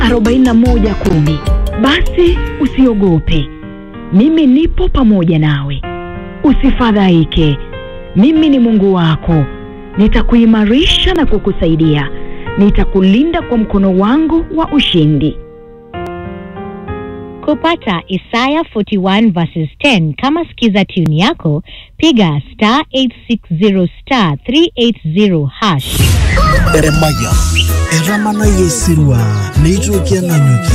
41 kumi. Basi usiogope, mimi nipo pamoja nawe, usifadhaike. Mimi ni Mungu wako, nitakuimarisha na kukusaidia, nitakulinda kwa mkono wangu wa ushindi. Kupata Isaya 41 verses 10 kama skiza tune yako, piga star 860 star 380 hash. Eremaya eramana yesirwa neitwokia nanyuki